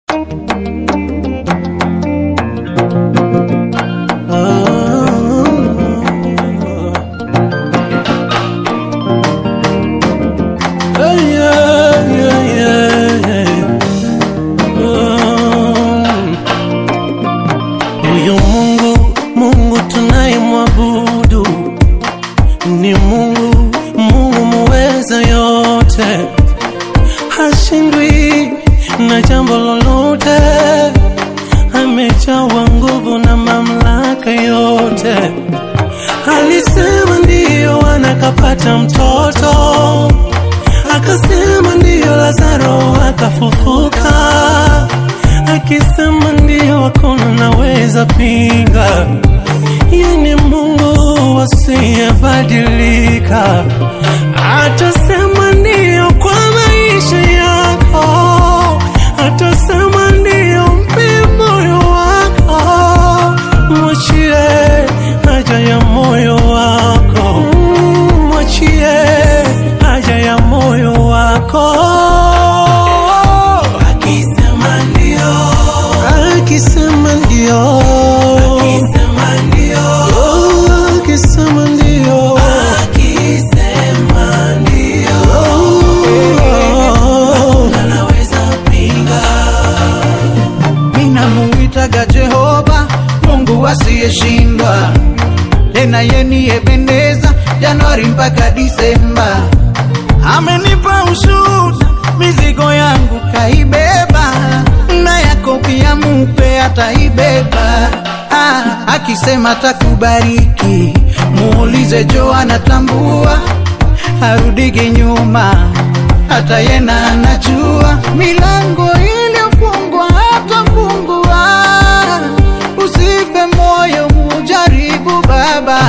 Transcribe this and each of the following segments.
Huyu Mungu, Mungu tunayemwabudu ni Mungu, Mungu muweza yote, hashindwi na jambo lolote, amejawa nguvu na mamlaka yote. Alisema ndiyo, anakapata mtoto, akasema ndiyo, Lazaro akafufuka, akisema ndiyo, hakuna naweza pinga. Yeye ni Mungu asiyebadilika, atasema ndiyo kwa maisha yako, atasema ndiyo, mpe moyo wako, mwachie haja ya moyo wako, Mm, mwachie haja ya moyo wako. Akisema ndio, akisema ndio, akisema ndio, akisema ndio, akisema ndio, anaweza pinga. Ninamuitaga Jehova, Mungu asiyeshindwa, tena yeni Ebeneza, Januari mpaka Disemba. Amenipa ushuhuda, mizigo yangu kaibeba, na yako pia mupe ataibeba. Ah, akisema takubariki, muulize Jo anatambua, harudiki nyuma, hata yena anajua milango iliyofungwa atafungua. Usife moyo, mujaribu Baba.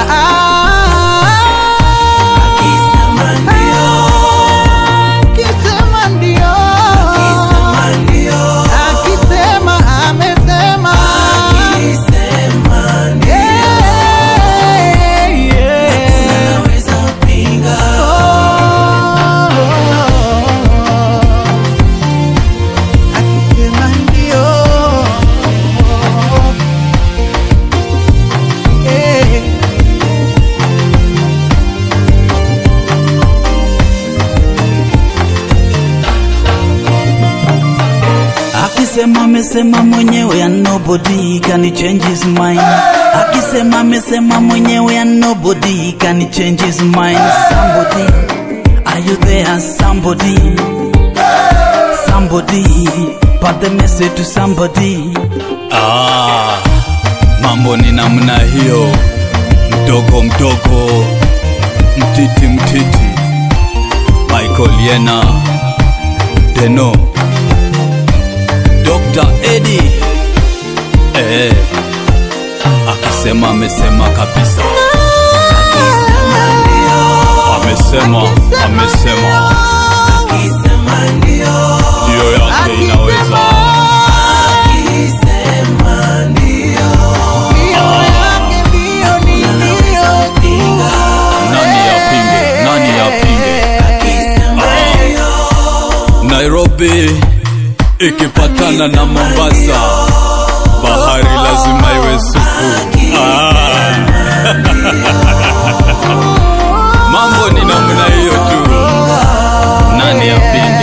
Akisema ndio, Akisema ndio, akisema ndio, akisema amesema, akisema ndio, Yeah, yeah. anaweza pinga. Akisema ndio. Eh. Akisema amesema mwenyewe and nobody can change his mind. Akisema amesema mwenyewe and nobody can change his mind. Somebody, are you there? Somebody, somebody, pass the message to somebody. Ah, mambo ni namna hiyo, mdogo mdogo, mtiti mtiti, Michael Yena, Deno, Dr. Eddie, eh, akisema amesema kabisa, amesema amesema, Akisema ndio, ndiyo yake inaweza. akisema ndio, Ndio yake ndio ni ndio tu. Nani yapinge? Nani yapinge? akisema ndio, Nairobi ikipatana na Mombasa, bahari lazima iwe supu. Ah. Mambo ni namna hiyo tu, nani yapinga?